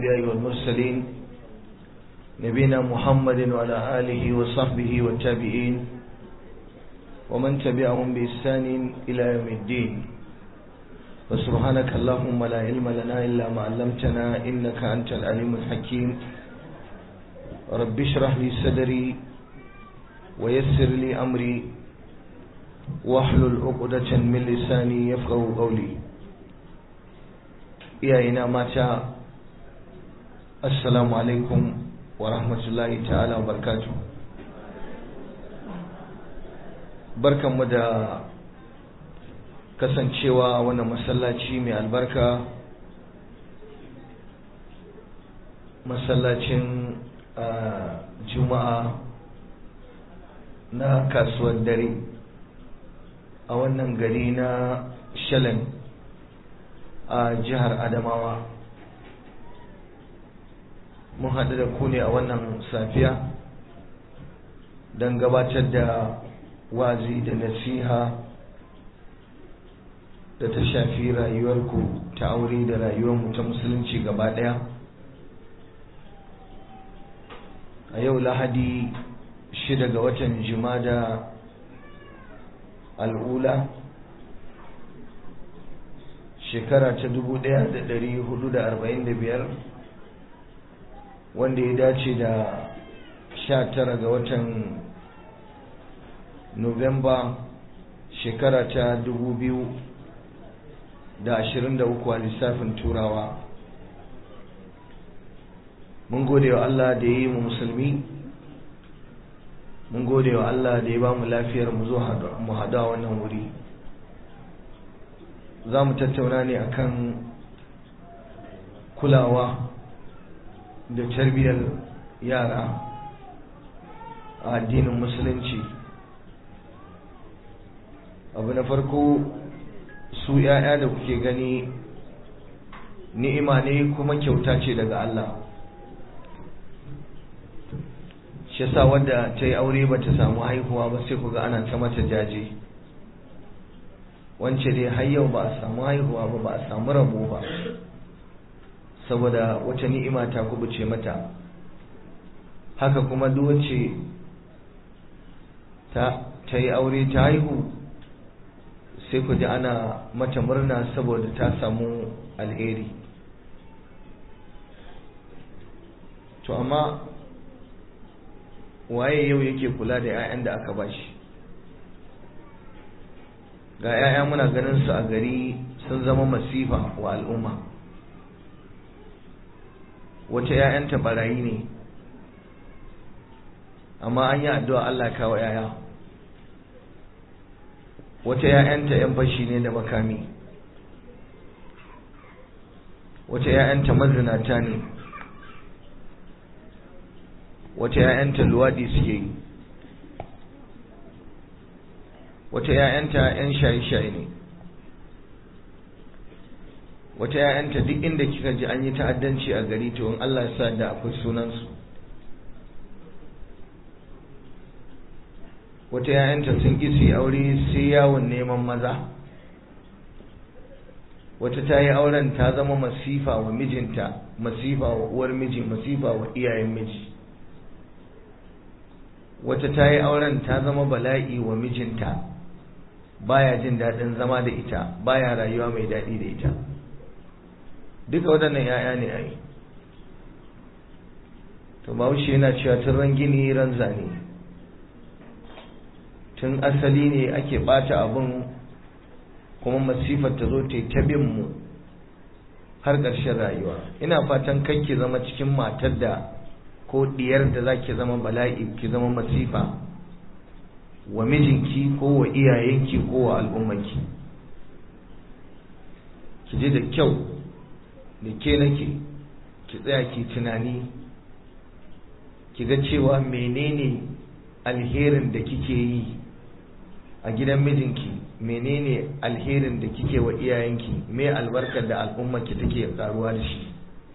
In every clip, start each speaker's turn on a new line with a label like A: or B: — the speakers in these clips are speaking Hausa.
A: الأنبياء والمرسلين نبينا محمد وعلى آله وصحبه والتابعين ومن تبعهم بإحسان إلى يوم الدين وسبحانك اللهم لا علم لنا إلا ما علمتنا إنك أنت العليم الحكيم رب اشرح لي صدري ويسر لي أمري واحلل عقدة من لساني يفقه قولي iyayena mata assalamu alaikum wa rahmatullahi ta'ala wa barkatu barkanmu da kasancewa wannan masallaci mai albarka masallacin juma'a na kasuwar dare a wannan gari na shalen a jihar adamawa mun haɗu da ku ne a wannan safiya don gabatar da wazi da nasiha da ta shafi rayuwarku ta aure da rayuwarmu ta musulunci gaba ɗaya a yau lahadi shida ga watan jimada al'ula shekara ta dubu ɗaya da ɗari hudu da arba'in da biyar wanda ya dace da sha tara ga watan Nuwamba shekara ta dubu biyu da ashirin da uku a lissafin turawa mun gode wa Allah da ya yi mu musulmi mun gode wa Allah da ya ba mu lafiyar mu zo mu haɗu a wannan wuri za mu tattauna ne akan kulawa da tarbiyyar yara a addinin musulunci abu na farko su ‘ya'ya da kuke gani ni'ima ne kuma kyauta ce daga Allah shi sa wadda ta yi aure ba ta samu haihuwa ba sai kuga ana ta mata jaje wance dai har yau ba a samu haihuwa ba ba a samu rabo ba saboda wata ni'ima ta kubuce mata haka kuma duk wacce ta ta yi aure ta haihu sai ku ji ana mata murna saboda ta samu alheri to amma waye yau yake kula da 'ya'yan da aka bashi ga 'ya'ya muna ganin su a gari sun zama masifa wa al'umma wata 'ya'yanta barayi ne amma an yi addu'a Allah kawo 'ya'ya wata 'ya'yanta 'yan fashi ne da makami wata 'ya'yanta mazinata ne wata 'ya'yanta luwaɗi suke yi wata ‘ya'yanta ‘yan shaye-shaye ne wata ‘ya'yanta duk inda kika ji an yi ta'addanci a gari to in Allah sa da akwai sunansu wata ‘ya'yanta sun ƙi su aure sai yawon neman maza wata ta yi auren ta zama masifa wa mijinta masifa wa uwar miji masifa wa iyayen miji wata ta yi auren ta zama bala'i wa mijinta baya jin daɗin zama da ita baya rayuwa mai daɗi da ita duka waɗannan ‘ya'ya ne a yi to bahaushe yana cewa tun ran gini ran zane tun asali ne ake ɓata abin kuma masifar ta zo ta yi ta bin mu har ƙarshen rayuwa ina fatan kan ki zama cikin matar da ko ɗiyar da za ki zama bala'i ki zama masifa wa mijinki ko wa iyayenki ko wa al'ummarki ki ji da kyau da ke nake ki tsaya ki tunani ki ga cewa menene alherin da kike yi a gidan mijinki menene alherin da kike wa iyayenki me albarkar da al'ummarki take karuwa da shi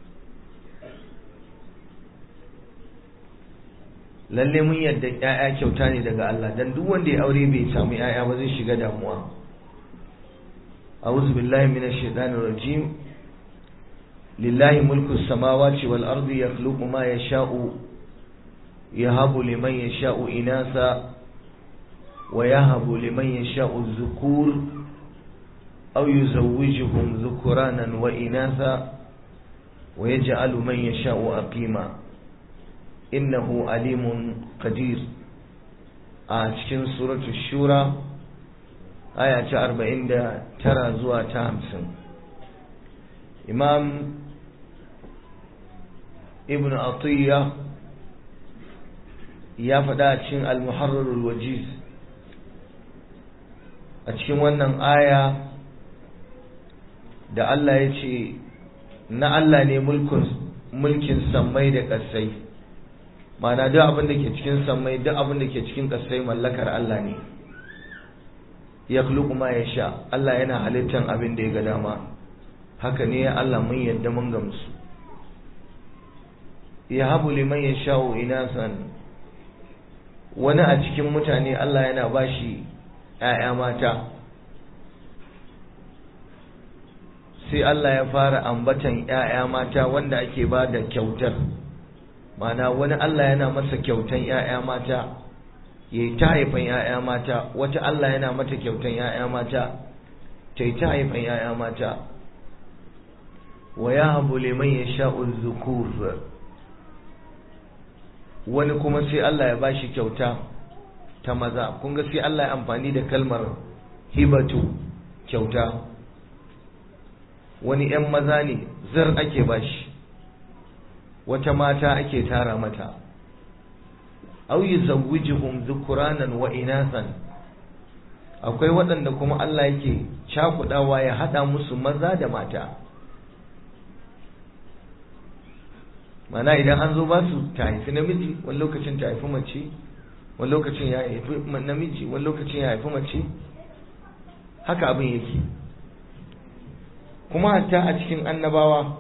A: lalle mun yadda ƴaƴa kyauta ne daga Allah dan duk wanda ya aure bai samu ƴaƴa ba zai shiga damuwa a'udhu billahi minash shaitanir rajim lillahi mulku samawati wal ardi yakhluqu ma yasha'u yahabu liman yasha'u inasa wa yahabu liman yasha'u dhukur aw yuzawwijuhum dhukuranan wa inasa wa yaj'alu man yasha'u aqima innahu alimun qadir a cikin suratul shura aya ta arba'in da tara zuwa ta hamsin imam ibn atiyya ya faɗa a cikin al-muharrarul wajiz a cikin wannan aya da Allah ya ce na Allah ne mulkin sammai da ƙasai ma'ana duk abin da ke cikin sammai duk abin da ke cikin ƙasai mallakar Allah ne ya ma ya sha Allah yana halittan abin da ya ga dama haka ne ya Allah mun yadda mun gamsu ya habu liman ya sha'u inasan wani a cikin mutane Allah yana bashi ‘ya'ya mata sai Allah ya fara ambatan ‘ya'ya mata wanda ake ba da kyautar mana wani Allah yana masa kyautan ‘ya'ya mata ya yi ta haifan ‘ya'ya mata wata Allah yana mata kyautan ‘ya'ya mata ta yi ta haifan ‘ya'ya mata wa ya habu liman ya sha'ul zukur wani kuma sai Allah ya bashi kyauta ta maza kun ga sai Allah ya amfani da kalmar hibatu kyauta wani ‘yan maza ne zar ake bashi wata mata ake tara mata aw yuzawwijuhum dhukuranan wa inasan akwai waɗanda kuma Allah yake cakudawa ya hada musu maza da mata mana idan an zo ba su ta haifi namiji wani lokacin ta haifi mace wani lokacin ya haifi namiji wani lokacin ya haifi mace haka abin yake kuma hatta a cikin annabawa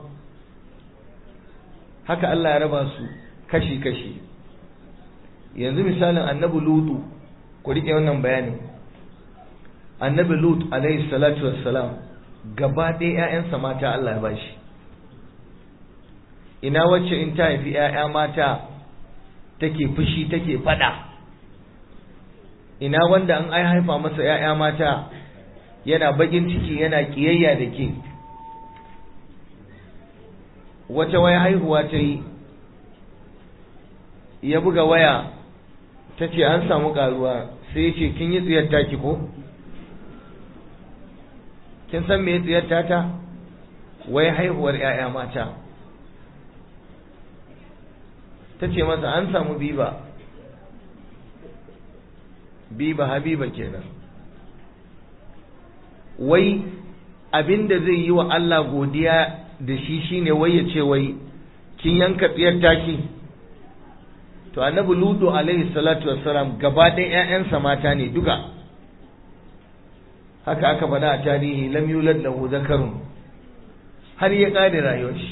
A: haka Allah ya raba su kashi-kashi yanzu misalin annabi lutu ku rike wannan bayanin annabi lut alaihi salatu wassalam gaba ɗaya ƴaƴansa mata Allah ya bashi ina wacce in ta haifi ƴaƴa mata take fushi take fada ina wanda an ai haifa masa ƴaƴa mata yana bakin ciki yana kiyayya da ke wata waya haihuwa ta yi ya buga waya ta ce an samu karuwa sai ya ce kin yi tsiyar taki ko kin san me tsiyar tata wai haihuwar 'ya'ya mata ta ce masa an samu biba biba habiba kenan wai abinda zai yi wa Allah godiya da shi shine wai ya ce wai kin yanka tsiyar taki to annabi ludu alaihi salatu wassalam gaba ɗaya ƴaƴansa mata ne duka haka aka faɗa a tarihi lam yulad lahu zakarun har ya ƙare rayuwar shi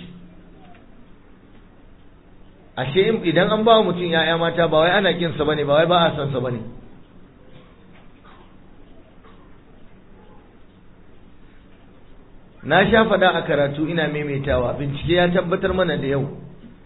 A: ashe idan an ba mutum ƴaƴa mata ba wai ana kinsa bane ba wai ba a san sa bane na sha faɗa a karatu ina maimaitawa bincike ya tabbatar mana da yau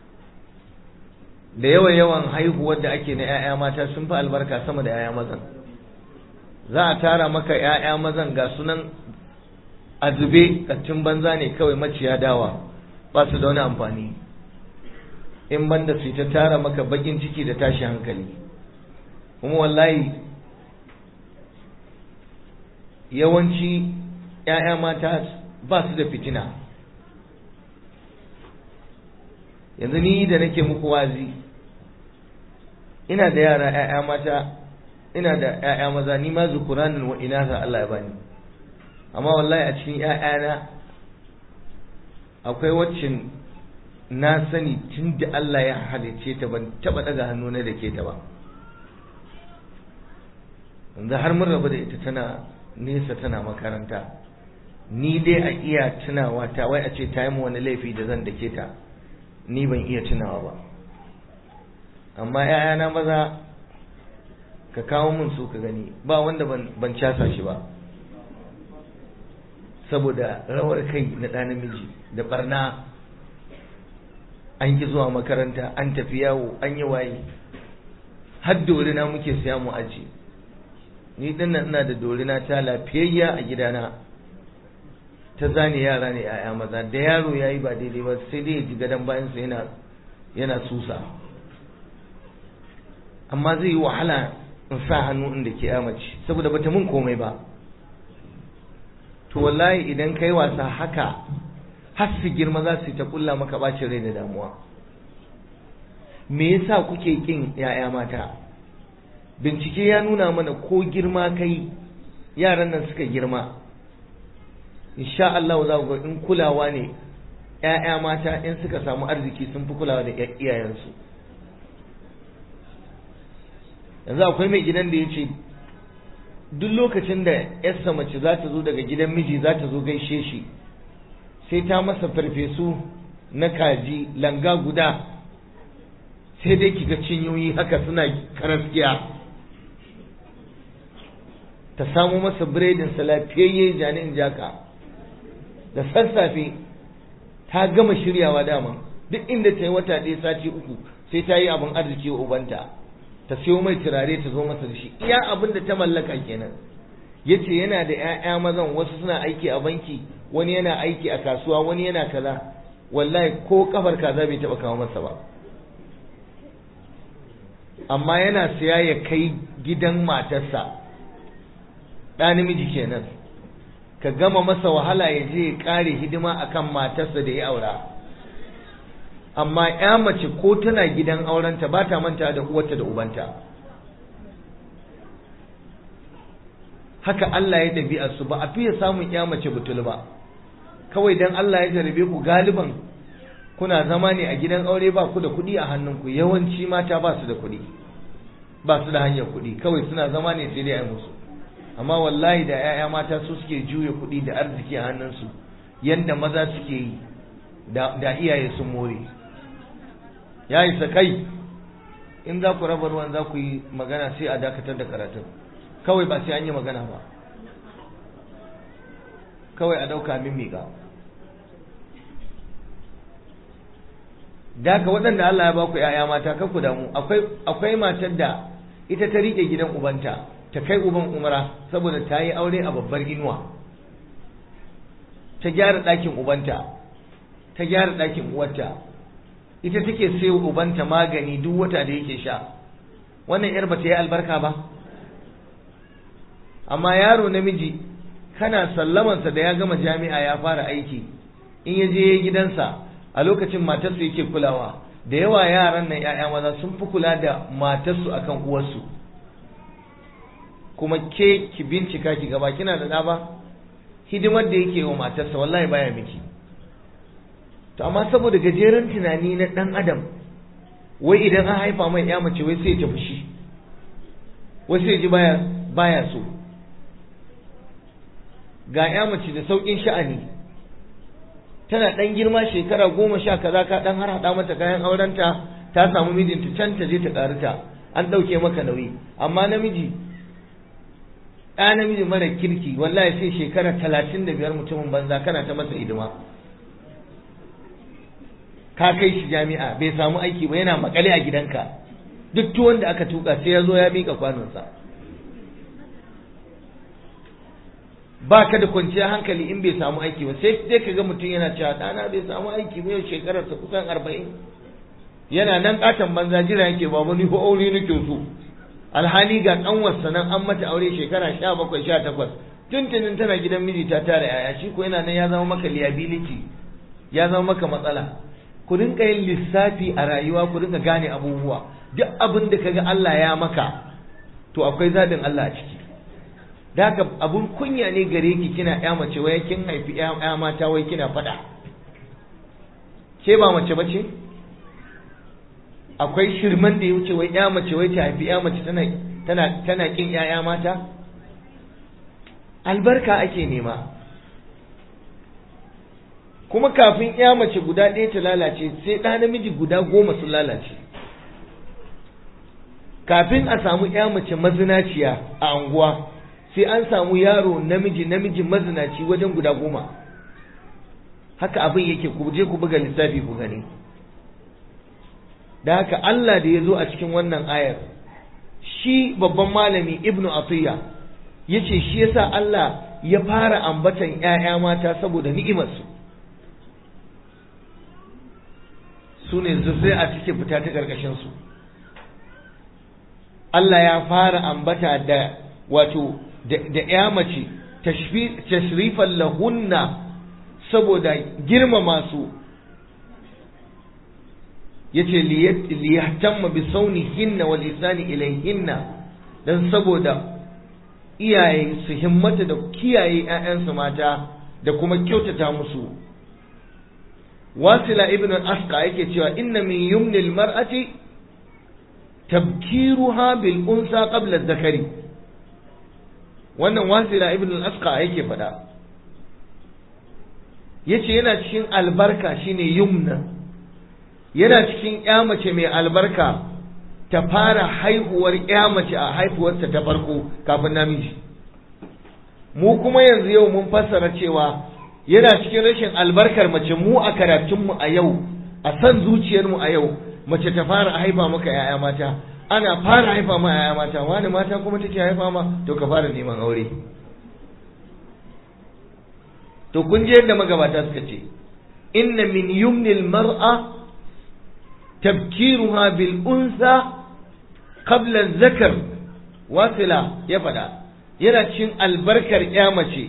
A: da yawan yawan haihuwar da ake na 'ya'ya mata sun fi albarka sama da 'ya'ya mazan za a tara maka 'ya'ya mazan ga sunan a zube kattin banza ne kawai maciya dawa ba su da wani amfani in banda su ta tara maka bakin ciki da tashi hankali kuma wallahi yawanci 'ya'ya mata ba su da fitina yanzu ni da nake muku wazi ina da yara ƴaƴa mata ina da ƴaƴa maza ni ma zukuranin wa inasa Allah ya bani amma wallahi a cikin ƴaƴana akwai wacce na sani tun da Allah ya halicce ta ban taba daga hannu na da ke ta ba yanzu har mun rabu da ita tana nesa tana makaranta ni dai a iya tunawa ta wai a ce ta yi wani laifi da zan dake ta ni ban iya tunawa ba amma ‘ya'yana maza ka kawo mun su ka gani ba wanda ban casa shi ba saboda rawar kai na ɗa namiji da barna an ki zuwa makaranta an tafi yawo an yi waye har dorina muke siya mu aji ni dinnan ina da dorina ta lafiyayya a gidana ta zane yara ne yaya maza da yaro yayi ba daidai ba sai dai ya ji gadon bayansa yana yana susa amma zai yi wahala in sa hannu inda ke mace saboda bata mun komai ba to wallahi idan kai wasa haka har su girma za su yi ta kulla maka bacin rai da damuwa me yasa kuke kin yaya mata bincike ya nuna mana ko girma kai yaran nan suka girma insha Allah za ku ga in kulawa ne ‘ya'ya mata in suka samu arziki sun fi kulawa da iyayensu yanzu akwai mai gidan da ya ce duk lokacin da ‘yarsa mace za ta zo daga gidan miji za ta zo gaishe shi sai ta masa farfesu na kaji langa guda sai dai kiga cinyoyi haka suna karaskiya ta samo masa biredinsa lafiyayye janin jaka da sassafe ta gama shiryawa dama duk inda ta yi wata ɗaya sati uku sai ta yi abin arziki wa ubanta ta siyo mai turare ta zo masa da shi iya abin da ta mallaka kenan yace yana da 'ya'ya mazan wasu suna aiki a banki wani yana aiki a kasuwa wani yana kaza wallahi ko kafar kaza bai taba kawo masa ba amma yana siya ya kai gidan matarsa ɗa namiji kenan ka gama masa wahala ya je ya ƙare hidima akan matarsa da ya aura amma ya mace ko tana gidan aurenta ba ta manta da uwarta da ubanta haka Allah ya ɗabi'a su ba a fiye samun ya mace butul ba kawai dan Allah ya jarabe ku galiban kuna zama ne a gidan aure ba ku da kuɗi a hannunku yawanci mata ba su da kuɗi ba su da hanyar kuɗi kawai suna zama ne sai dai a musu amma wallahi da 'ya'ya mata su suke juya kuɗi da arziki a hannunsu yanda maza suke yi da iyaye sun more ya isa kai in za ku raba ruwan za ku yi magana sai a dakatar da karatun kawai ba sai an yi magana ba kawai a ɗauka min miƙa da ka waɗanda Allah ya ba ku ‘ya'ya mata kan ku damu akwai matar da ita ta riƙe gidan ubanta ta kai uban umara saboda ta yi aure a babbar inuwa ta gyara ɗakin ubanta ta gyara ɗakin uwarta ita take sayo ubanta magani duk wata da yake sha wannan yar bata yi albarka ba amma yaro namiji kana sallamansa da ya gama jami'a ya fara aiki in ya je gidansa a lokacin matarsu yake kulawa da yawa yaran nan 'ya'ya maza sun fi kula da matarsu akan uwarsu kuma ke ki bincika ki gaba kina da ɗa ba hidimar da yake wa matarsa wallahi baya miki to amma saboda gajeren tunani na ɗan adam wai idan an haifa mai ya mace wai sai ta fushi wai sai ji baya baya so ga ya mace da sauƙin sha'ani tana ɗan girma shekara goma sha kaza ka ɗan har haɗa mata kayan aurenta ta samu mijinta can ta je ta ƙarita an ɗauke maka nauyi amma namiji ɗa namiji mara kirki wallahi sai shekara talatin da biyar mutumin banza kana ta masa hidima ka kai shi jami'a bai samu aiki ba yana makale a gidanka duk tuwon da aka tuka sai ya zo ya miƙa kwanonsa ba ka da kwanciyar hankali in bai samu aiki ba sai dai ka ga mutum yana cewa ɗana bai samu aiki ba yau shekararsa kusan arba'in yana nan ƙaton banza jira yake babu ni ko aure nake so alhali ga ƙanwarsa nan an mata aure shekara sha bakwai sha takwas tuntunin tana gidan miji ta tara yaya shi ko yana nan ya zama maka liability ya zama maka matsala ku rinka yin lissafi a rayuwa ku rinka gane abubuwa duk abin da kaga Allah ya maka to akwai zaɓin Allah a ciki da haka abun kunya ne gare ki kina ya mace wai kin haifi ya mata wai kina faɗa ke ba mace bace akwai shirman da ya wuce wai ya mace wai ta haifi ya mace tana tana tana kin ya mata albarka ake nema kuma kafin ya mace guda ɗaya ta lalace sai ɗa namiji guda goma sun lalace kafin a samu ya mace mazinaciya a anguwa sai an samu yaro namiji namiji mazinaci wajen guda goma haka abin yake ku je ku buga lissafi ku gani da haka Allah da ya zo a cikin wannan ayar shi babban malami ibnu atiya ya ce shi yasa Allah ya fara ambatan ‘ya'ya mata saboda ni'imarsu su ne zurrai a cikin fita ta ƙarƙashinsu Allah ya fara ambata da wato da ‘ya mace tashrifan lahunna saboda girmama su yace liyahtamma bi saunihinna wal isani ilayhinna dan saboda iyaye su himmata da kiyaye ƴaƴansu mata da kuma kyautata musu wasila ibn al-asqa yake cewa inna min yumni al-mar'ati tabkiruha bil unsa qabla zakari wannan wasila ibn al-asqa yake faɗa yace yana cikin albarka shine yumna yana cikin ƴa mace mai albarka ta fara haihuwar ƴa mace a haihuwarta ta farko kafin namiji mu kuma yanzu yau mun fassara cewa yana cikin rashin albarkar mace mu a karatunmu a yau a san zuciyarmu a yau mace ta fara haifa maka ‘ya'ya mata ana fara haifa ma ‘ya'ya mata wani mata kuma take haifa ma to ka fara neman aure to kun je yadda magabata suka ce inna min yumnil mar'a tabkiruha bil unsa qabla zakar wasila ya faɗa yana cin albarkar ya mace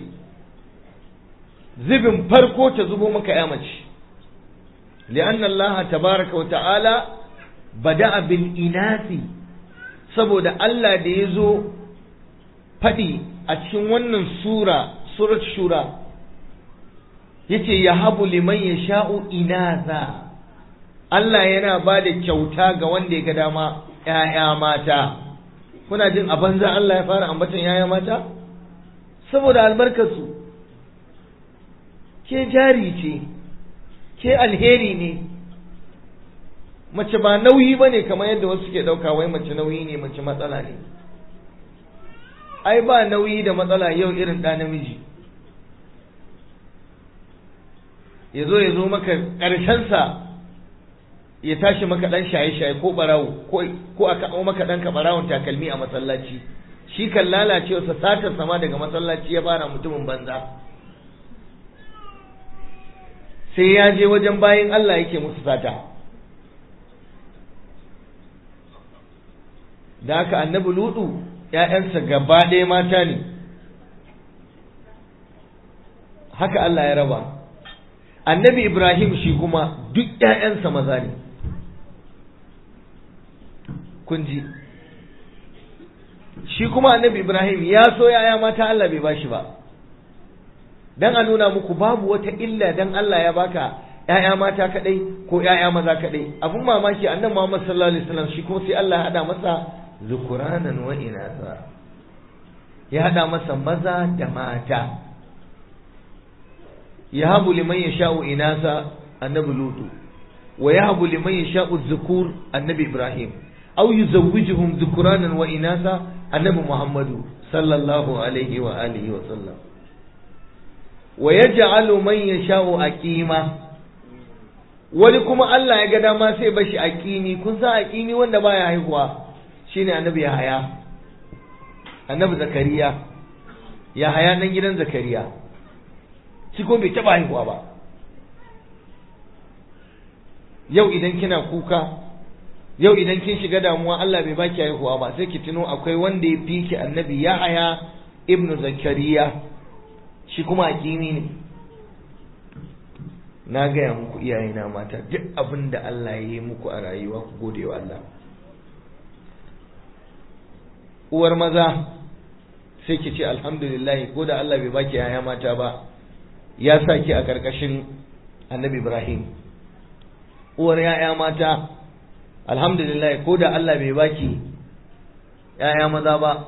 A: zubin farko ta zubo maka ya mace li'anna Allah tabaraka wa ta'ala bada'a bil inasi saboda Allah da ya zo faɗi a cikin wannan sura surat shura yace ya habu liman yasha'u inasa Allah yana ba da kyauta ga wanda ya ga dama ‘ya'ya mata, kuna jin a banza Allah ya fara ambatan ‘ya'ya mata? Saboda albarkarsu, ke jari ce, ke alheri ne, mace ba nauyi ba ne kamar yadda wasu ke ɗauka wai mace nauyi ne mace matsala ne. Ai ba nauyi da matsala yau irin ɗa namiji. Ya zo ya zo maka ƙarshensa ya tashi maka dan shaye-shaye ko barawo ko a kawo maka dan barawon takalmi a masallaci shi kan lalace sa satar sama daga masallaci ya fara mutumin banza sai ya je wajen bayin Allah yake musu sata da haka annabi ludu ‘ya'yansa gaba ɗaya mata ne haka Allah ya raba annabi Ibrahim shi kuma duk ‘ya'yansa maza ne kun ji shi kuma annabi Ibrahim ya so ‘ya'ya mata Allah bai bashi ba dan a nuna muku babu wata illa dan Allah ya baka ‘ya'ya mata kaɗai ko ‘ya'ya maza kaɗai abun mamaki annabi Muhammad sallallahu alaihi wasallam shi kuma sai Allah ya haɗa masa zukuranan wa inasa ya haɗa masa maza da mata يهب لمن يشاء إناثا النبي لوط ويهب لمن يشاء الذكور النبي إبراهيم أو يزوجهم ذكرانا وإناثا النبي محمد صلى الله عليه وآله وسلم ويجعل من يشاء أكيما wani kuma Allah ya ga dama sai bashi aƙini kun san aƙini wanda baya haihuwa shine annabi Yahaya annabi Zakariya Yahaya nan gidan Zakariya shi ko bai taba haihuwa ba yau idan kina kuka yau idan kin shiga damuwa Allah bai baki haihuwa ba sai ki tuno akwai wanda ya fi ki annabi Yahaya ibn Zakariya shi kuma akimi ne na gaya muku iyayena mata duk abin da Allah ya yi muku a rayuwa ku gode wa Allah uwar maza sai ki ce alhamdulillah ko da Allah bai baki yaya mata ba ya sa ki a ƙarƙashin annabi Ibrahim uwar yaya mata alhamdulillah ko da Allah bai baki yaya maza ba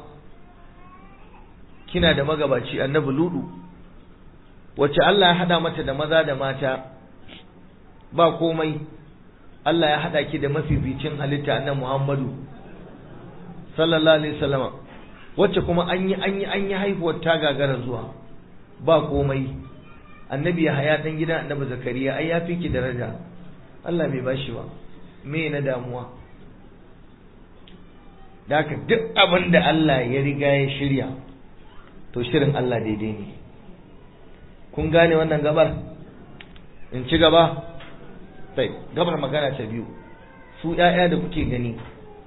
A: kina da magabaci annabi Ludu wacce Allah ya hada mata da maza da mata ba komai Allah ya hada ki da mafificin halitta annabi Muhammadu sallallahu alaihi wasallam wacce kuma an yi an yi an yi haihuwar ta gagara zuwa ba komai annabi ya haya dan gidan annabi zakariya ai ya fi ki daraja Allah bai bashi ba me na damuwa da haka duk abin da Allah ya riga ya shirya to shirin Allah daidai ne kun gane wannan gabar in ci gaba sai gabar magana ta biyu su ‘ya'ya da kuke gani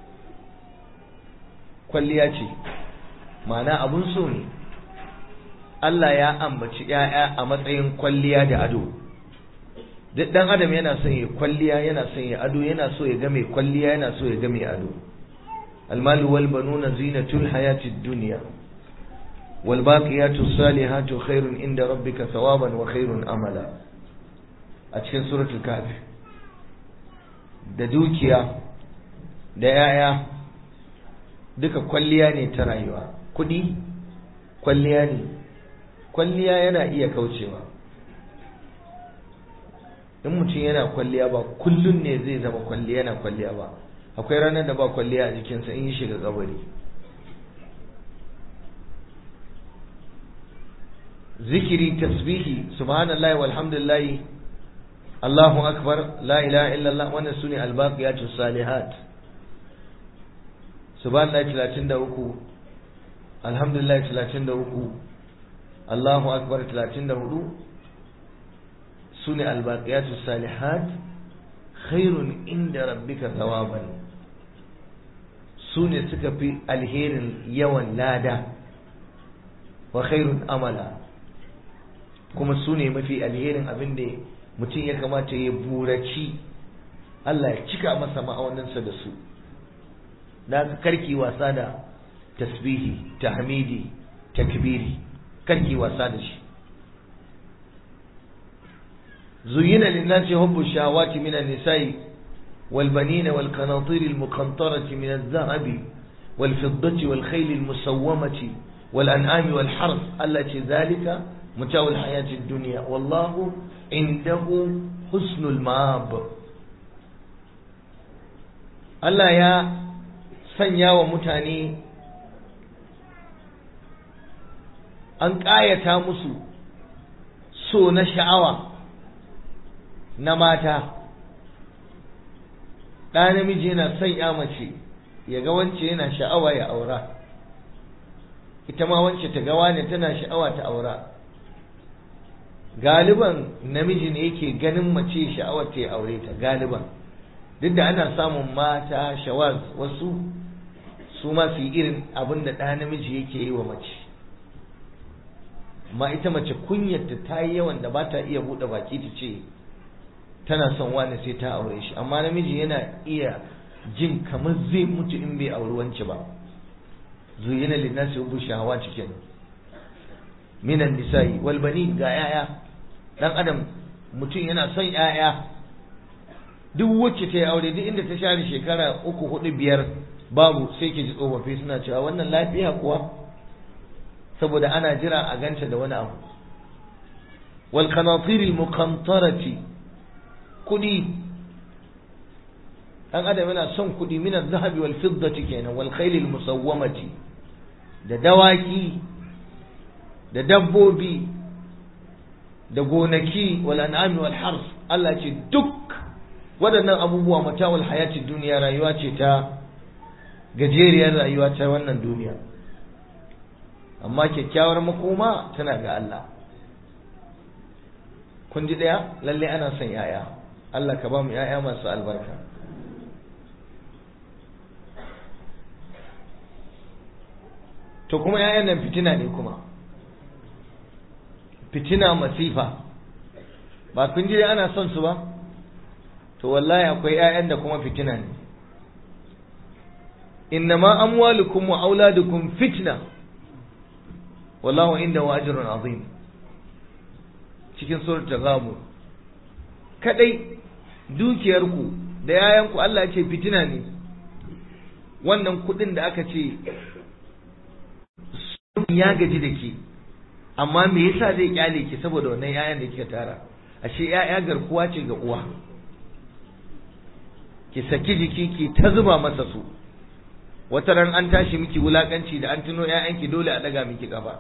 A: kwalliya ce ma'ana abun so ne Allah ya ambaci ‘ya'ya a matsayin kwalliya da ado duk ɗan adam yana son ya kwalliya yana son ya ado yana so ya ga mai kwalliya yana so ya ga mai ado almalu wal banuna zinatul hayatid dunya wal baqiyatu salihatu khairun inda rabbika thawaban wa khairun amala a cikin suratul kahf da dukiya da ‘ya'ya duka kwalliya ne ta rayuwa kuɗi kwalliya ne kwalliya yana iya kaucewa in mutum yana kwalliya ba kullum ne zai zama kwalliya yana kwalliya ba akwai ranar da ba kwalliya a jikinsa in yi shiga kabari zikiri tasbihi subhanallahi walhamdulillahi Allahu akbar la ilaha illallah wannan sune albaqiyatus salihat subhanallahi 33 alhamdulillah 33 Allahu akbar 34 sune albaqiyatus salihat khairun inda rabbika thawaban sune suka fi alherin yawan lada wa khairun amala kuma sune mafi alherin abin da mutum ya kamata ya buraci Allah ya cika masa ma'auninsa da su da karki wasa da tasbihi tahmidi takbiri karki wasa da shi زين للناس حب الشهوات من النساء والبنين والقناطير المقنطرة من الذهب والفضة والخيل المسومة والأنعام والحرث التي ذلك متاع الحياة الدنيا والله عنده حسن المآب Allah ya sanya wa mutane an ƙayata musu so na sha'awa na mata ɗa namiji yana son ya mace ya ga wance yana sha'awa ya aura ita ma wance ta ga wane tana sha'awa ta aura galiban namiji ne yake ganin mace sha'awar ta ya aure ta galiban duk da ana samun mata shawaz wasu su ma su yi irin abin da ɗa namiji yake yi wa mace amma ita mace kunyarta ta yi yawan da ba ta iya buɗe baki ta ce tana son wani sai ta aure shi amma namiji yana iya jin kamar zai mutu in bai auri wance ba zuyina linnasi hubbu shahawati kenan minan nisa'i wal bani ga yaya dan adam mutum yana son yaya duk wacce ta yi aure duk inda ta share shekara uku hudu biyar babu sai ke ji tsofaffi suna cewa wannan lafiya kuwa saboda ana jira a ganta da wani abu wal qanatir al muqantarati kudi dan adam yana son kudi min az-zahabi wal fiddati kenan wal khayl al musawwamati da dawaki da dabbobi da gonaki wal an'ami wal hars Allah ce duk waɗannan abubuwa matawul hayati duniya rayuwa ce ta gajeriyar rayuwa ta wannan duniya amma kyakkyawar makoma tana ga Allah kun ji ɗaya lalle ana son yaya Allah ka ba mu yaya masu albarka to kuma yayan nan fitina ne kuma fitina masifa ba kun ji ana son su ba to wallahi akwai yayan da kuma fitina ne innama amwalukum wa auladukum fitna wallahu indahu ajrun azim cikin suratul ghabur kadai dukiyarku da yayanku Allah ya ce fitina ne wannan kudin da aka ce ya gaji da ke amma me yasa zai kyale ki saboda wannan yayan da kika tara ashe yaya garkuwa ce ga uwa ki saki jiki ki ta zuba masa su wata ran an tashi miki wulakanci da an tuno ƴaƴanki dole a daga miki kafa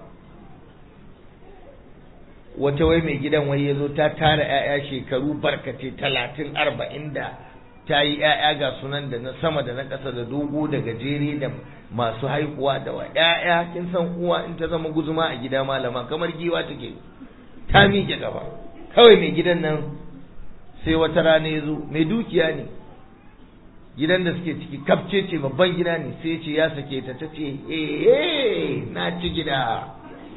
A: wata wai mai gidan wai yazo ta tara ƴaƴa shekaru barkace talatin arba'in da ta yi ‘ya'ya ga sunan da na sama da na ƙasa da dogo da gajere da masu haihuwa da wa ‘ya'ya kin san uwa in ta zama guzuma a gida malama kamar giwa take ta miƙe gaba kawai mai gidan nan sai wata rana ya zo mai dukiya ne gidan da suke ciki kafce ce babban gida ne sai ce ya sake ta ta ce eh na ci gida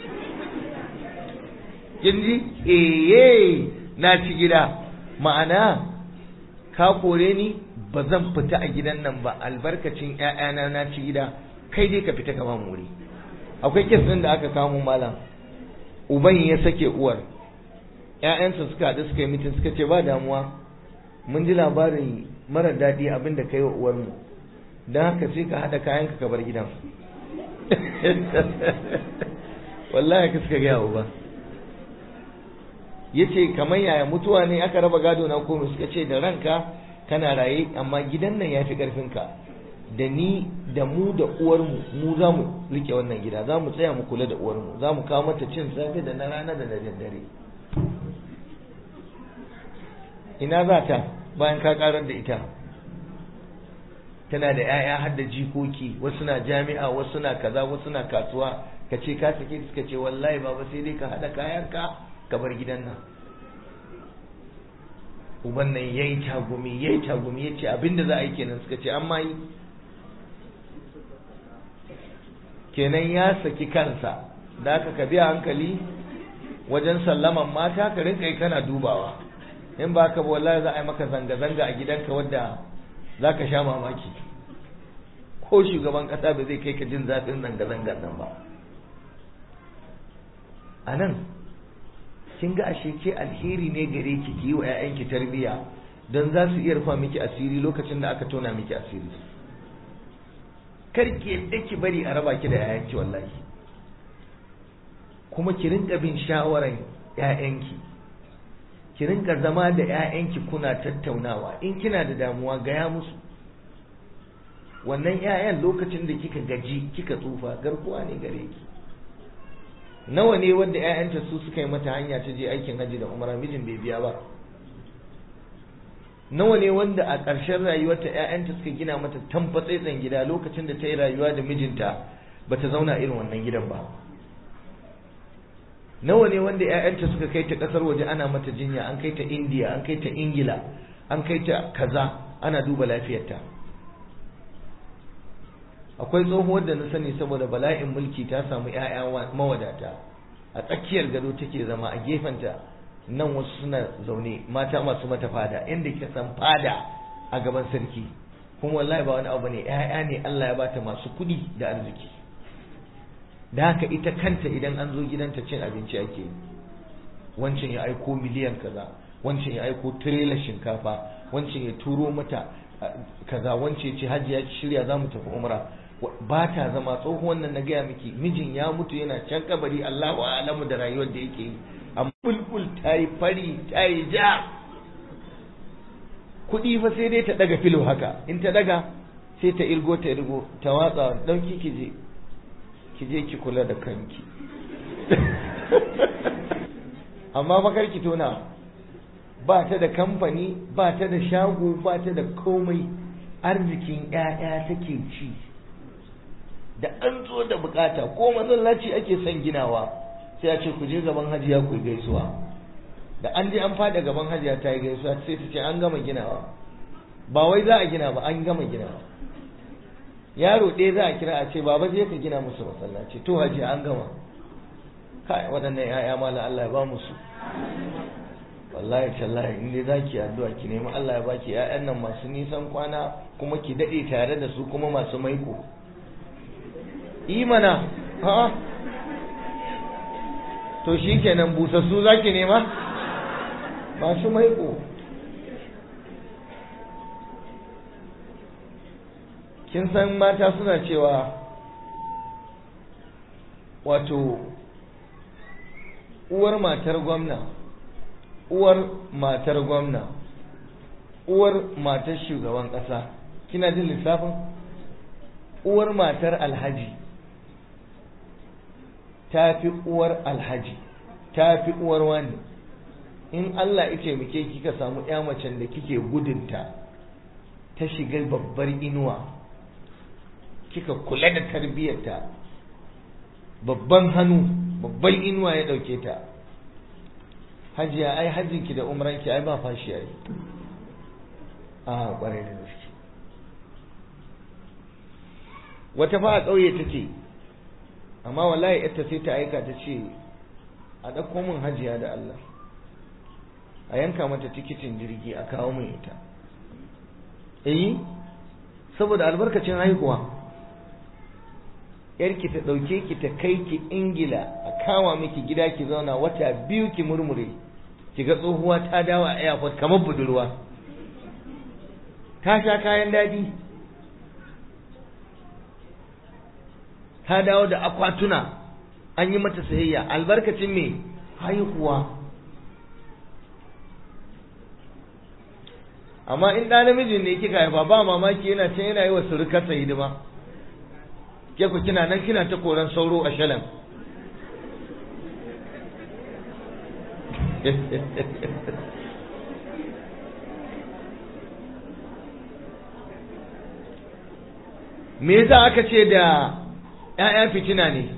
A: kin ji eh na ci gida ma'ana ka kore ni ba zan fita a gidan nan ba albarkacin ƴaƴana na ci gida kai dai ka fita gaban wuri akwai kes ɗin da aka kamo malam uban ya sake uwar ƴaƴansa suka haɗu suka yi mitin suka ce ba damuwa mun ji labarin mara daɗi abin da kai wa uwarmu don haka sai ka haɗa kayanka ka bar gidan wallahi ka suka gaya uba ya ce kamar yaya mutuwa ne aka raba gado na komai suka ce da ranka kana raye amma gidan nan ya fi ƙarfinka da ni da mu da uwarmu mu za mu rike wannan gida za mu tsaya mu kula da uwarmu za mu kawo mata cin safe da na rana da na daddare ina za ta bayan ka karar da ita tana da 'ya'ya har da jikoki wasu na jami'a wasu na kaza wasu na kasuwa ka ce ka sake suka ce wallahi baba sai dai ka haɗa kayanka ka bar gidan nan uban nan yayi tagumi yayi tagumi yace abinda za a yi kenan suka ce an ma yi kenan ya saki kansa da aka ka biya hankali wajen sallaman mata ka rinka yi kana dubawa in ba ka wallahi za a yi maka zanga-zanga a gidanka wadda za ka sha mamaki ko shugaban kasa ba zai kai ka jin zafin zanga-zangar nan ba a nan kin ga ashe ke alheri ne gare ki ki yi wa 'ya'yanki tarbiyya don za su iya rufa miki asiri lokacin da aka tona miki asiri kar ki yadda ki bari a raba ki da 'ya'yanki wallahi kuma ki rinka bin shawaran 'ya'yanki ki rinka zama da 'ya'yanki kuna tattaunawa in kina da damuwa gaya musu wannan 'ya'yan lokacin da kika gaji kika tsufa garkuwa ne gare ki nawa ne wanda 'ya'yanta su suka yi mata hanya ta je aikin hajji da umara mijin bai biya ba nawa ne wanda a ƙarshen rayuwarta 'ya'yanta suka gina mata tamfatsaitsen gida lokacin da ta yi rayuwa da mijinta ba ta zauna irin wannan gidan ba nawa ne wanda 'ya'yanta suka kai ta ƙasar waje ana mata jinya an kai ta indiya an kai ta ingila an kai ta kaza ana duba lafiyarta akwai tsohuwar da na sani saboda bala'in mulki ta samu 'ya'ya mawadata a tsakiyar gado take zama a gefenta nan wasu suna zaune mata masu mata fada inda kika san fada a gaban sarki kuma wallahi ba wani abu ne 'ya'ya ne Allah ya bata masu kuɗi da arziki da haka ita kanta idan an zo gidanta cin abinci ake yi wancan ya aiko miliyan kaza wancan ya aiko tirela shinkafa wancan ya turo mata kaza wancan ya ce hajji ya shirya za mu tafi umra ba ta zama tsohuwan nan na gaya miki mijin ya mutu yana can kabari Allahu alamu da rayuwar da yake yi amma bulbul ta yi fari ta yi ja kuɗi fa sai dai ta daga filo haka in ta daga sai ta irgo ta irgo ta watsa ɗauki ki je ki je ki kula da kanki amma bakar ki tona ba ta da kamfani ba ta da shago ba ta da komai arzikin 'ya'ya take ci da an zo da bukata ko masallaci ake son ginawa sai a ce ku je gaban hajiya ku gaisuwa da an je an fada gaban hajiya ta yi gaisuwa sai ta ce an gama ginawa ba wai za a gina ba an gama ginawa yaro ɗaya za a kira a ce baba je ka gina musu masallaci to hajiya an gama kai waɗannan ya'ya mala Allah ya ba musu wallahi tallahi in dai zaki addu'a ki nemi Allah ya baki ƴaƴan nan masu nisan kwana kuma ki dade tare da su kuma masu maiko imana ha to shikenan busassu zaki nema masu maiko kin san mata suna cewa wato uwar matar gwamna uwar matar gwamna uwar matar shugaban ƙasa kina jin lissafin uwar matar alhaji ta fi uwar alhaji ta fi uwar wani in Allah ya taimake kika samu ya macen da kike gudunta ta shiga babbar inuwa kika kula da tarbiyyarta babban hannu babban inuwa ya ɗauke ta hajiya ai hajjinki da umranki ai ba fashi ai a ƙwarai da gaske wata fa a ƙauye take amma wallahi ita sai ta aika ta ce a ɗauko min hajiya da Allah a yanka mata tikitin jirgi a kawo min ita eh saboda albarkacin haihuwa yarki ta ɗauke ki ta kai ki ingila a kama miki gida ki zauna wata biyu ki murmure ki ga tsohuwa ta dawo a airport kamar budurwa ta sha kayan daɗi ta dawo da akwatuna an yi mata sayayya albarkacin me haihuwa amma in ɗa namijin ne kika haifa ba mamaki yana can yana yi wa surukarsa hidima ke ku kina nan kina ta koran sauro a shalan me yasa aka ce da ‘ya'ya fitina ne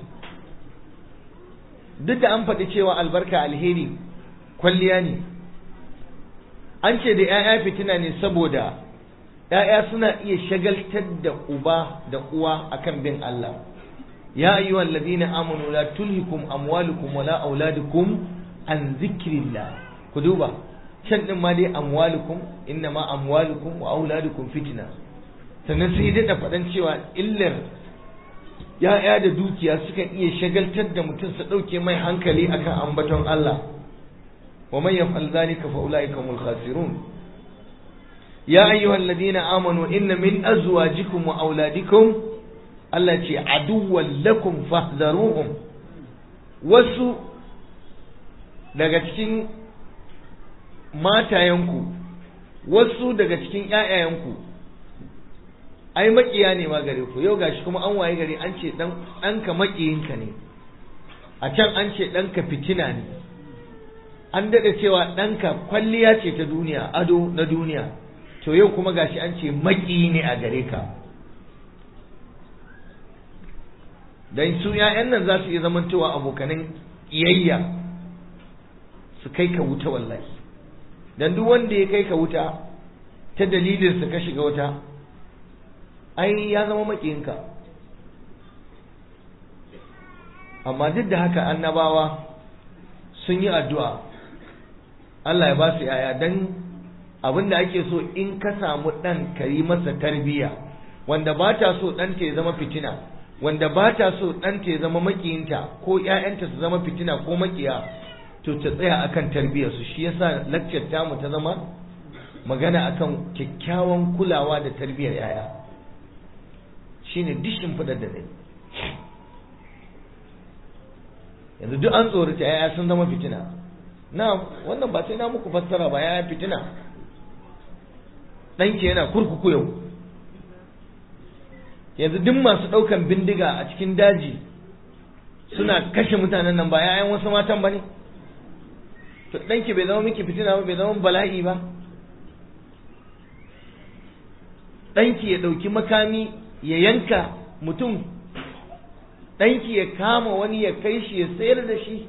A: duk da an faɗi cewa albarka alheri kwalliya ne an ce da ‘ya'ya fitina ne saboda ‘ya'ya suna iya shagaltar da uba da uwa akan bin Allah ya ayyuhal ladina amanu la tulhikum amwalukum wala auladukum an zikrillah ku duba can din ma dai amwalukum innama amwalukum wa auladukum fitna sannan sai daɗa faɗan cewa illar ya'ya da dukiya sukan iya shagaltar da mutum su ɗauke mai hankali akan ambaton Allah wa man yaf'al dhalika fa ulaika humul khasirun ya ayyuhal ladina amanu inna min azwajikum wa auladikum Allah ce aduwwan lakum fahdharuhum wasu daga cikin matayenku wasu daga cikin ƴaƴayenku ai makiya ne ma gare ku yau gashi kuma an waye gari an ce dan ɗanka makiyinka ne a can an ce ɗanka fitina ne an daɗa cewa ɗanka kwalliya ce ta duniya ado na duniya to yau kuma gashi an ce makiyi ne a gare ka dan su ‘ya'yan nan za su iya zamantowa abokanin iyayya su kai ka wuta wallahi dan duk wanda ya kai ka wuta ta dalilinsa ka shiga wuta ai ya zama makiyinka amma duk da haka annabawa sun yi addu'a Allah ya ba su yaya don abin da ake so in ka samu ɗan ka yi masa tarbiyya wanda ba ta so ɗanta ya zama fitina wanda ba ta so ɗanta ya zama makiyinta ko ‘ya'yanta su zama fitina ko makiya to ta tsaya akan tarbiyyarsu shi yasa lakcar tamu ta zama magana akan kyakkyawan kulawa da tarbiyyar ‘ya'ya shine dishin fadar da ne yanzu duk an tsorata ‘ya'ya sun zama fitina na wannan ba sai na muku fassara ba ‘ya'ya fitina ɗanki yana kurkuku yau yanzu duk masu ɗaukan bindiga a cikin daji suna kashe mutanen nan ba ‘ya'yan wasu matan ba ne to ɗanki bai zama miki fitina ba bai zama bala'i ba ɗanki ya ɗauki makami ya yanka mutum ɗanki ya kama wani ya kai shi ya sayar da shi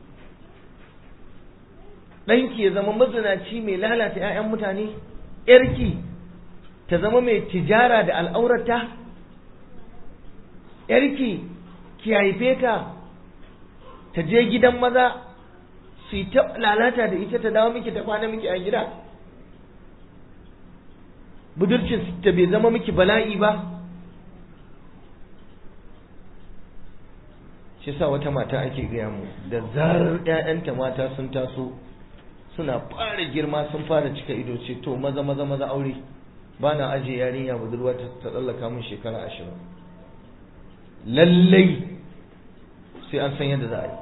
A: ɗanki ya zama mazinaci mai lalata 'ya'yan mutane ‘yarki ta zama mai tijara da al'aurata ‘yarki ki haife ta ta je gidan maza su yi ta lalata da ita ta dawo miki ta kwana miki a gida budurcin ta bai zama miki bala'i ba shi sa wata mata ake gaya mu da zarar 'ya'yanta mata sun taso suna fara girma sun fara cika ido ce to maza maza maza aure ba na ajiye yarinya budurwa ta tsallaka min shekara ashirin lallai sai an san yadda za a yi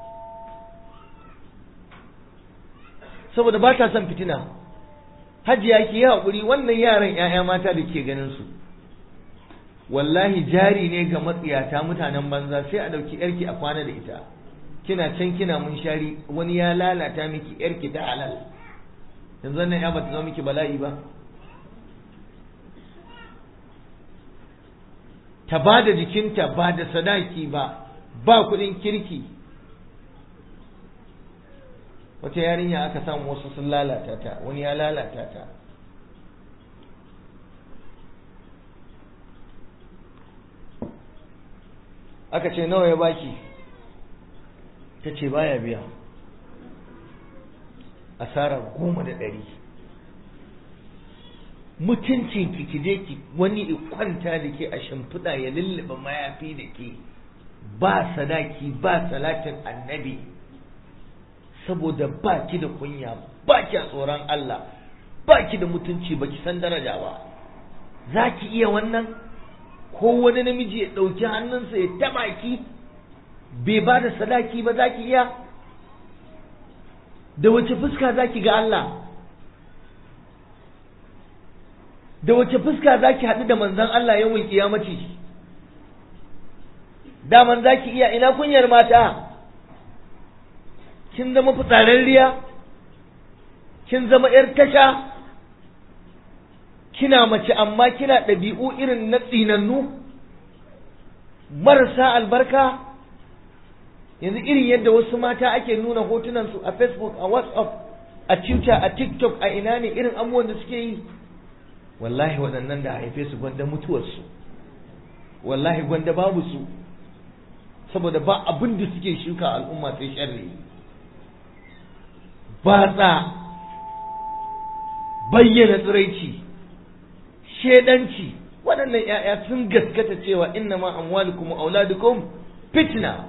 A: saboda ba ta son fitina hajiya ki yi haƙuri wannan yaran 'ya'ya mata da ke ganin su wallahi jari ne ga matsiyata mutanen banza sai a ɗauki yarki a kwana da ita kina can kina mun shari wani ya lalata miki yarki ta halal yanzu wannan ya bata zama miki bala'i ba ta ba da jikinta ba da sadaki ba ba kuɗin kirki wata yarinya aka samu wasu sun lalata ta wani ya lalata ta aka ce nawa ya baki ta ce baya biya asara goma da ɗari mutuncin ki ki je ki wani kwanta da ke a shimfiɗa ya lullube mayafi da ke ba sadaki ba salatin annabi saboda ba ki da kunya ba ki a tsoron Allah ba ki da mutunci ba ki san daraja ba za ki iya wannan ko wani namiji ya ɗauki hannunsa ya taɓa ki bai ba da sadaki ba za ki iya da wace fuska za ki ga Allah da wace fuska za ki haɗu da manzan Allah yawon kiyamaci daman za ki iya ina kunyar mata kin zama fitsararriya kin zama ‘yar tasha kina mace amma kina ɗabi'u irin na tsinannu marasa albarka yanzu irin yadda wasu mata ake nuna hotunansu a facebook a whatsapp a twitter a tiktok a ina ne irin abubuwan da suke yi wallahi waɗannan da haife su gwanda mutuwarsu wallahi gwanda babu su saboda ba abin da suke shuka al'umma sai sharri batsa bayyana tsiraici shedanci waɗannan ‘ya'ya sun gaskata cewa inna ma amwalukum auladukum fitna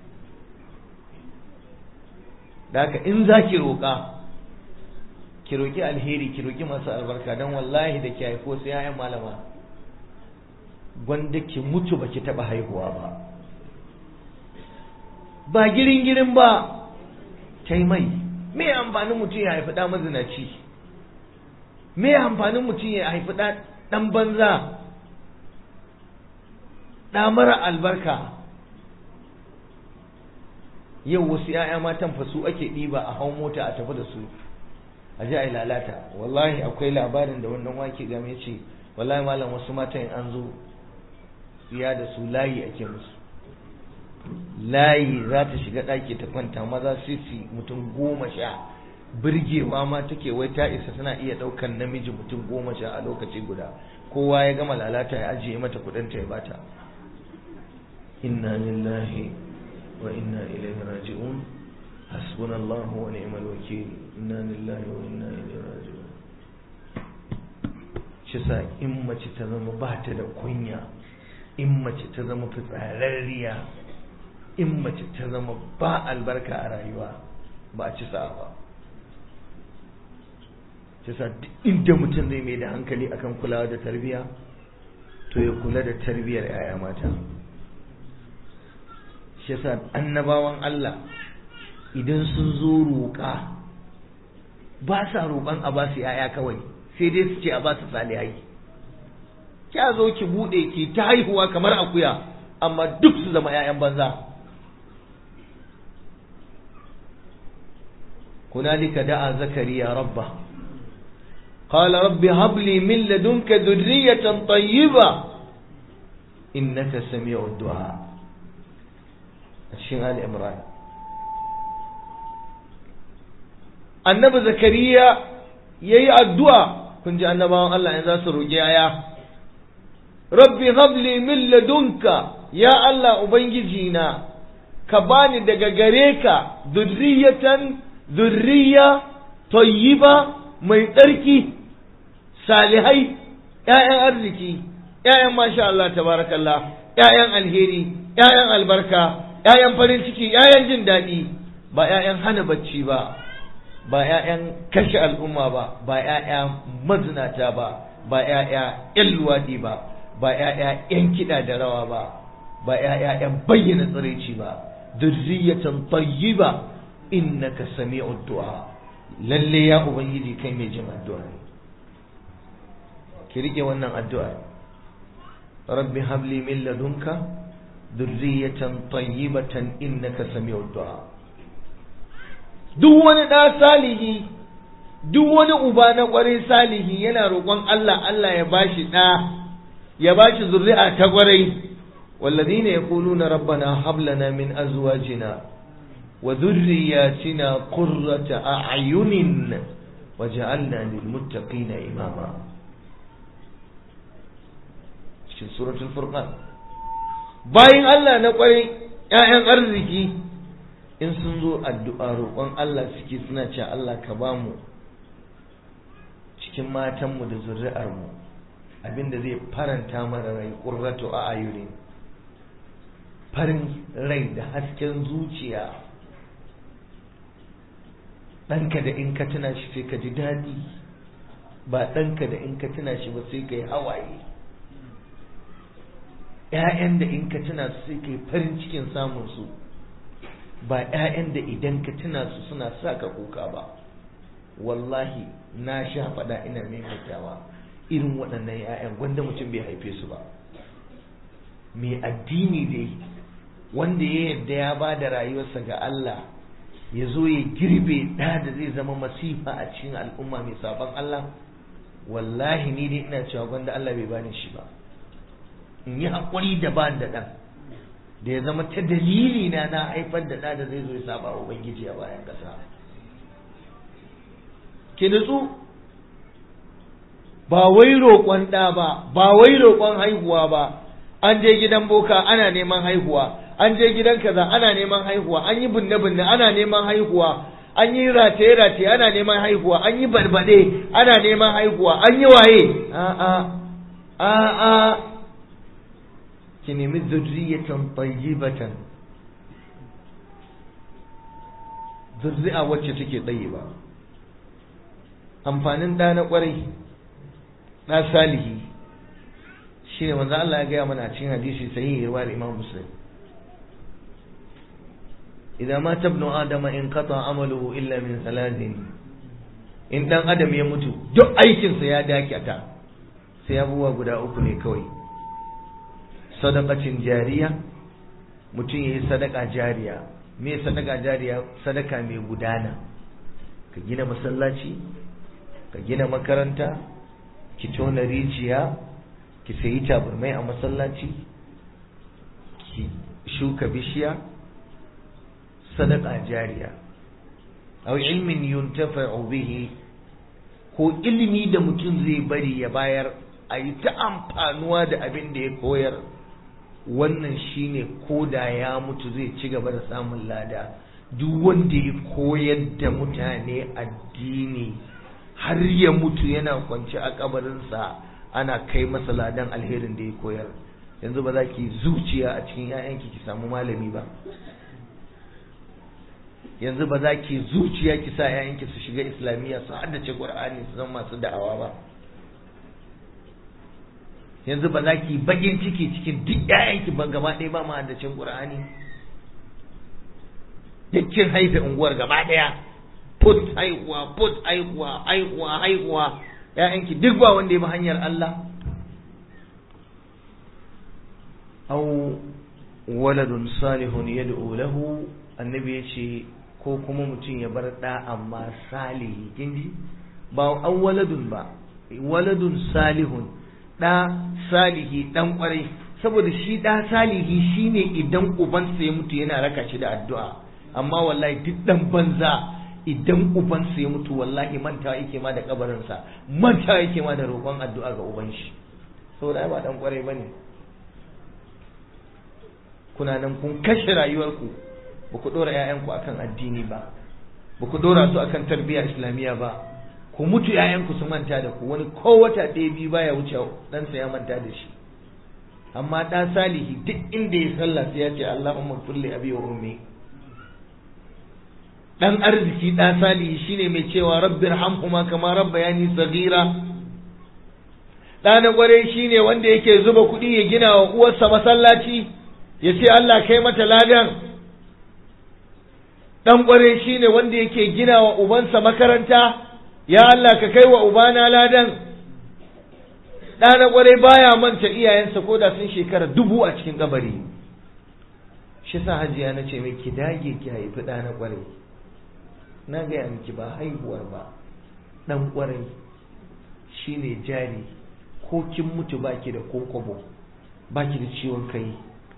A: da haka in za ki roƙa ki roƙi alheri ki roƙi masu albarka don wallahi da ki haifo sai ‘ya'yan malama gwanda ki mutu ba ki taɓa haihuwa ba ba girin girin ba tai mai me amfanin mutum ya haifi ɗa mazinaci me amfanin mutum ya haifi ɗan banza ɗa mara albarka yau wasu ‘ya'ya matan fasu ake ɗiba a hau mota a tafi da su a ji a yi lalata wallahi akwai labarin da wannan wake game ce wallahi malam wasu matan an zo ya da su layi ake musu layi za ta shiga ɗaki ta kwanta maza sisi mutum goma sha birgewa ma take wai ta isa tana iya ɗaukan namiji mutum goma sha a lokaci guda kowa ya gama lalata ya ajiye mata kuɗin ta ya bata inna lillahi wa inna ilaihi raji'un hasbunallahu wa ni'mal wakil inna lillahi wa inna ilaihi raji'un shi sa in mace ta zama ba ta da kunya in mace ta zama fitsararriya in mace ta zama ba albarka a rayuwa ba a ci sa'a ba ta sa inda mutum zai mai da hankali akan kulawa da tarbiya to ya kula da tarbiyar yaya mata shi yasa annabawan Allah idan sun zo roƙa ba sa roƙon a ba su yaya kawai sai dai su ce a ba su salihai kya zo ki bude ki ta haihuwa kamar akuya amma duk su zama 'ya'yan banza هنالك دعا زكريا ربه قال رب هب لي من لدنك ذرية طيبة إنك سميع الدعاء الشيخ آل إمران النبي زكريا يي الدعاء كنت النبي الله إذا سروا يا ربي هب لي من لدنك يا الله أبنجينا كباني دقا غريكا ذرية zurriya tayyiba mai tsarki salihai ‘ya'yan arziki ‘ya'yan masha Allah tabarakallah ‘ya'yan alheri ‘ya'yan albarka ‘ya'yan farin ciki ‘ya'yan jin daɗi ba ‘ya'yan hana bacci ba ba ‘ya'yan kashe al'umma ba ba ‘ya'ya mazinata ba ba ‘ya'ya ‘yan luwaɗi ba ba ‘ya'ya ‘yan kiɗa da rawa ba ba ‘ya'ya ‘yan bayyana tsiraici ba zurriyatan tayyiba innaka sami'ud du'a lalle ya ubangiji kai mai jin addu'a ki rike wannan addu'a rabbi habli min ladunka dhurriyatan tayyibatan innaka sami'ud du'a duk wani da salihi duk wani uba na kwarai salihi yana roƙon Allah Allah ya bashi da ya bashi zuri'a ta kwarai والذين يقولون ربنا هب لنا من أزواجنا وذرياتنا قرة أعين وجعلنا للمتقين إماما في سورة الفرقان باين الله نقول يا arziki in sun zo addu'a roƙon Allah suke suna ce Allah ka ba mu cikin matanmu da zuri'armu abinda zai faranta mana rai ƙurratu a ayuni farin rai da hasken zuciya ɗanka da in ka tuna shi sai ka ji daɗi ba ɗanka da in ka tuna shi ba sai ka yi hawaye ‘ya'yan da in ka tuna su sai ka yi farin cikin samunsu ba ‘ya'yan da idan ka tuna su suna sa ka kuka ba wallahi na sha faɗa ina maimaitawa irin waɗannan ‘ya'yan gwanda mutum bai haife su ba mai addini dai wanda ya yarda ya ba da rayuwarsa ga Allah ya zo ya girbe ɗa da zai zama masifa a cikin al'umma mai sabon Allah wallahi ni dai ina cewa gwanda Allah bai bani shi ba in yi haƙuri da ba da ɗan da ya zama ta dalili na na haifar da ɗa da zai zo ya saba ubangiji a bayan ƙasa ki nutsu ba wai roƙon ɗa ba ba wai roƙon haihuwa ba an je gidan boka ana neman haihuwa an je gidan kaza ana neman haihuwa an yi binne binne ana neman haihuwa an yi rataye rataye ana neman haihuwa an yi barbade ana neman haihuwa an yi waye a a a a ki nemi zurriyatan tayyibatan zurri'a wacce take tayyiba amfanin da na kwarai na salihi shine manzo Allah ya gaya mana a cikin hadisi sahihi riwayar Imam Muslim idza mata ibnu adama in qata amaluhu illa min salatin in dan adam ya mutu duk aikin sa ya dakata sai abubuwa guda uku ne kawai sadaqatin jariya mutum yayi sadaka jariya me sadaka jariya sadaka mai gudana ka gina masallaci ka gina makaranta ki tona rijiya ki sayi tabarmai a masallaci ki shuka bishiya sadaka jariya aw ilmin yuntafa'u bihi ko ilimi da mutum zai bari ya bayar a yi ta amfanuwa da abin da ya koyar wannan shine ko da ya mutu zai ci gaba da samun lada duk wanda ya koyar da mutane addini har ya mutu yana kwance a kabarinsa ana kai masa ladan alherin da ya koyar yanzu ba za ki zuciya a cikin 'ya'yanki ki samu malami ba yanzu ba za ki zuciya ki sa 'ya'yanki su shiga islamiyya su haddace qur'ani su zama masu da'awa ba yanzu ba za ki bakin ciki cikin duk 'ya'yanki ba gaba ɗaya ba ma haddacin qur'ani dukkin haife unguwar gaba ɗaya put haihuwa put haihuwa haihuwa haihuwa ‘ya'yanki duk ba wanda ya bi hanyar Allah au waladun salihun yad'u lahu annabi ya ce ko kuma mutum ya bar ɗa amma salihi kinji ba an waladun ba waladun salihun ɗa salihi ɗan ƙwarai saboda shi ɗa salihi shine idan ubansa ya mutu yana raka shi da addu'a amma wallahi duk ɗan banza idan ubansa ya mutu wallahi mantawa yake ma da kabarinsa mantawa yake ma da roƙon addu'a ga uban shi saboda ai ba dan kwarai bane kuna nan kun kashe rayuwarku ba ku dora ƴaƴanku akan addini ba ba ku dora su akan tarbiyya islamiyya ba ku mutu ƴaƴanku su manta da ku wani ko wata ɗaya biyu baya wuce ɗansa ya manta da shi amma ɗa salihi duk inda ya sallah sai ya ce Allahumma kulli abi wa ummi dan arziki ɗa salihi shine mai cewa rabbir hamhuma kama rabbayani saghira ɗa na ƙwarai shine wanda yake zuba kuɗi ya gina wa uwarsa masallaci ya ce Allah kai mata ladan ɗan ƙwarai shine wanda yake gina wa ubansa makaranta ya Allah ka kai wa ubana ladan ɗa na ƙwarai baya manta iyayensa ko da sun shekara dubu a cikin kabari shi sa hajiya na ce mai ki dage ki haifi ɗa na ƙwarai na gaya miki ba haihuwar ba ɗan ƙwarai shine jari ko kin mutu baki da kokobo baki da ciwon kai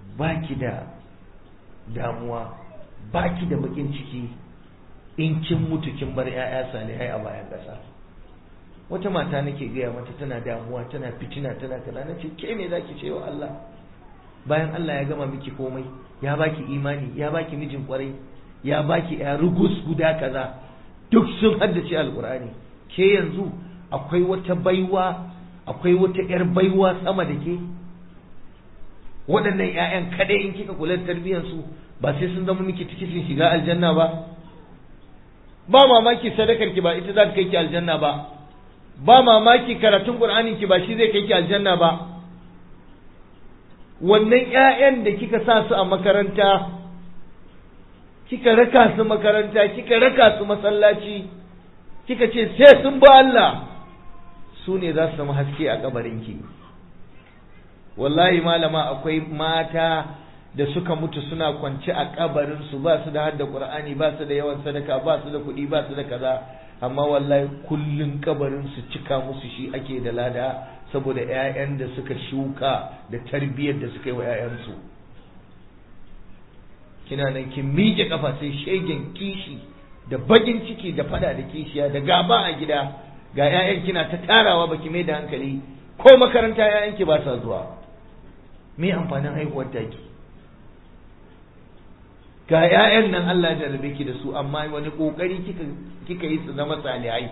A: baki da damuwa baki da bakin ciki in kin mutu kin bar 'ya'ya salihai a bayan ƙasa wata mata nake gaya mata tana damuwa tana fitina tana kaza nace ke me zaki ce wa Allah bayan Allah ya gama miki komai ya baki imani ya baki mijin kwarai ya baki ya rugus guda kaza duk sun haddace alkur'ani ke yanzu akwai wata baiwa akwai wata yar baiwa sama da ke waɗannan ƴaƴan kadai in kika kula da tarbiyyar su ba sai sun zama miki tikitin shiga aljanna ba ba mamaki sadakar ki ba ita za ta kai ki aljanna ba ba mamaki karatun qur'anin ki ba shi zai kai ki aljanna ba wannan ƴaƴan da kika sa su a makaranta kika raka su makaranta kika raka su masallaci kika ce sai sun ba Allah su ne za su zama haske a kabarinki wallahi malama akwai mata da suka mutu suna kwance a kabarin su ba su da hadda qur'ani ba su da yawan sadaka ba su da kuɗi ba su da kaza amma wallahi kullun kabarin su cika musu shi ake da lada saboda ƴaƴan da suka shuka da tarbiyyar da suka yi wa ƴaƴansu kina nan kin miƙe kafa sai shegen kishi da bagin ciki da fada da kishiya da gaba a gida ga ƴaƴan kina ta tarawa baki mai da hankali ko makaranta ƴaƴan ki ba sa zuwa me amfanin haihuwar taki ga ƴaƴan nan Allah ya rabe ki da su amma wani kokari kika kika yi su zama salihai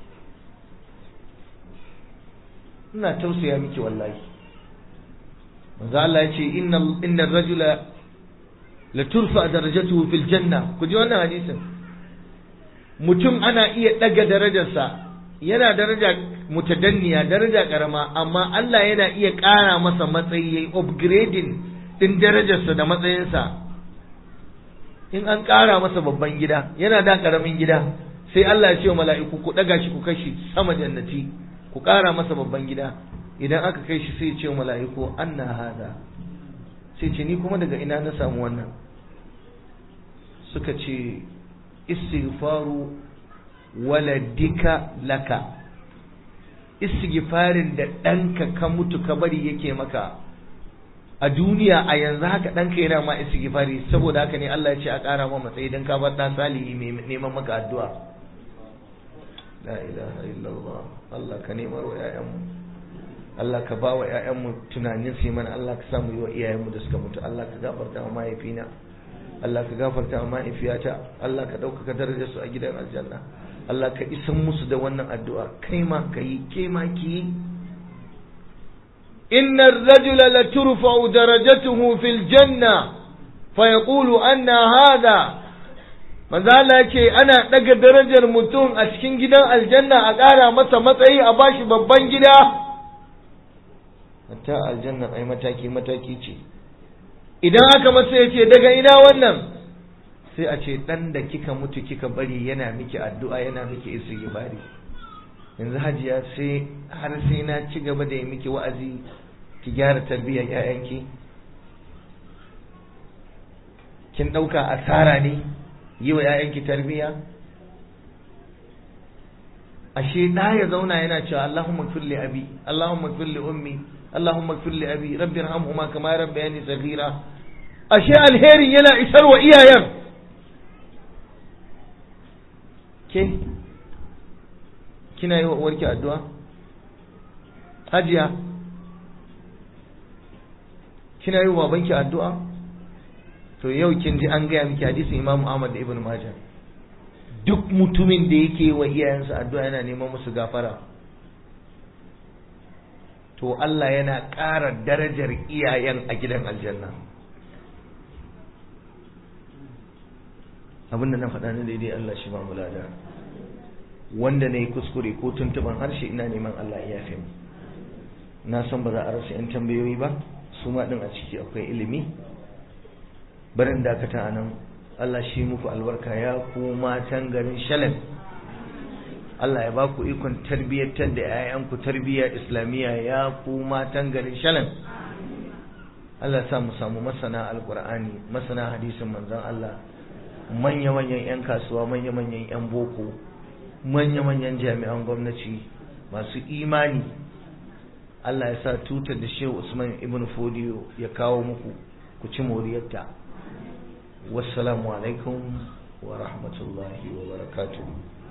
A: ina tausaya miki wallahi manzo Allah ya ce inna inna rajula la turfa darajatuhu fil janna ku ji wannan hadisin mutum ana iya daga darajarsa yana daraja mutadanniya daraja karama amma Allah yana iya ƙara masa matsayi yayi upgrading din darajarsa da matsayinsa in an ƙara masa babban gida yana da karamin gida sai Allah ya ce wa mala'iku ku daga shi ku kashi sama jannati ku ƙara masa babban gida idan aka kai shi sai ya ce wa mala'iku anna hada sai ce ni kuma daga ina na samu wannan suka ce istighfaru waladika laka istighfarin da ɗanka ka mutu ka bari yake maka a duniya a yanzu haka ɗanka yana ma istighfari saboda haka ne Allah ya ce a ƙara ma matsayi don ka bar ɗan salihi mai neman maka addu'a la ilaha illallah Allah ka nemar wa 'ya'yanmu Allah ka ba wa 'ya'yanmu tunanin su mana Allah ka samu yi wa iyayenmu da suka mutu Allah ka gafarta wa mahaifina Allah ka gafarta wa mahaifiyata Allah ka ɗaukaka darajar su a gidan aljanna Allah ka isan musu da wannan addu'a kai ma ka yi ke ma ki yi إن الرجل لترفع درجته في الجنة فيقول أن هذا manzo Allah ce ana daga darajar mutum a cikin gidan aljanna a ƙara masa matsayi a bashi babban gida hatta aljanna ai mataki mataki ce idan aka masa ya ce daga ina wannan sai a ce dan da kika mutu kika bari yana miki addu'a yana miki istighfari yanzu hajiya sai har sai na ci gaba da yi miki wa'azi ki gyara tarbiyyar 'ya'yanki kin ɗauka asara ne yi wa 'ya'yanki tarbiyya ashe ɗa ya zauna yana cewa Allahumma kulli abi Allahumma kulli ummi Allahumma kulli abi rabbi irhamhuma kama rabbayani saghira ashe alherin yana isar wa iyayen ke kina yi wa uwarki addu'a hajiya kina yi wa babanki addu'a to yau kin ji an gaya miki hadisin Imam Ahmad da Ibn Majah duk mutumin da yake wa iyayensa addu'a yana neman musu gafara to Allah yana ƙara darajar iyayen a gidan aljanna abinda na faɗa na daidai Allah shi ba mu lada wanda na yi kuskure ko tuntuban harshe ina neman Allah ya yafe mu na san ba za a rasa 'yan tambayoyi ba su ma ɗin a ciki akwai ilimi barin dakata a nan Allah shi muku albarka ya ku matan garin shalem Allah ya ba ku ikon tarbiyyantar da 'ya'yanku tarbiyya islamiyya ya ku matan garin shalem Allah sa mu samu masana alkur'ani masana hadisin manzon Allah manya-manyan 'yan kasuwa manya-manyan 'yan boko manya-manyan jami'an gwamnati masu imani Allah ya sa tutar da Shehu Usman ibn Fodiyo ya kawo muku ku ci moriyarta wassalamu alaikum wa rahmatullahi wa barakatuh